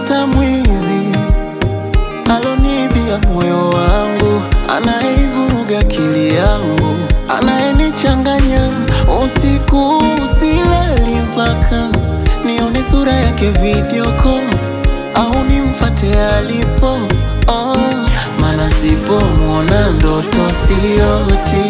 nitamfata mwizi alonibia moyo wangu, anayeivuruga akili yangu, anayenichanganya usiku usilali mpaka nione sura yake video call au nimfate alipo oh, maana sipomwona ndoto sioti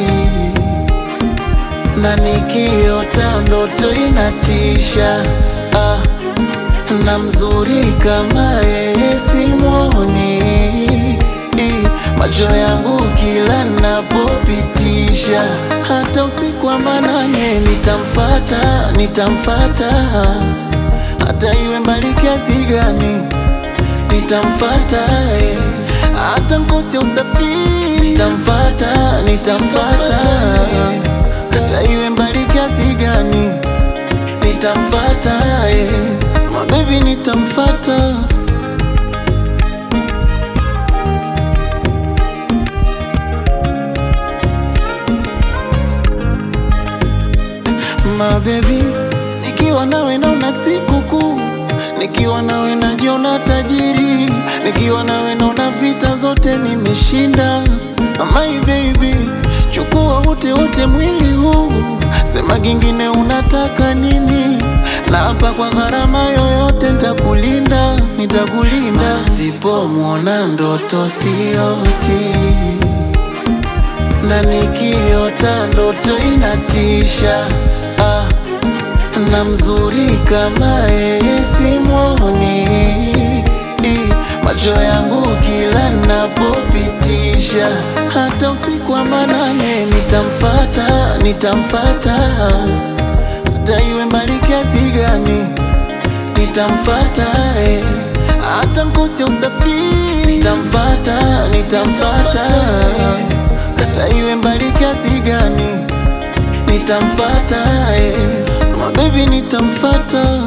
na nikiota ndoto inatisha ah, na mzuri kama yeye simwoni I, macho yangu kila napopitisha hata usiku wa manane nitamfata nitamfata hata iwe mbali kiasi gani nitamfata eh. hata mkose usafiri nitamfata nitamfata hata iwe mbali kiasi gani nitamfata eh. mabebi nitamfata mabebi nikiwa nawe naona sikukuu nikiwa nawe najiona tajiri nikiwa nawe naona vita zote nimeshinda my baby chukua wote wote mwili huu sema kingine unataka nini na hapa kwa gharama yoyote nitakulinda nitakulinda sipomwona ndoto sioti na nikiota ndoto inatisha ah, na mzuri kama yeye simwoni I, macho yangu kila napopitisha hata usiku wa manane nitamfata nitamfata hata iwe mbali kiasi gani nitamfata eh. hata mkose usafiri nitamfata nitamfata hata iwe mbali kiasi gani nitamfata eh. mabebi nitamfata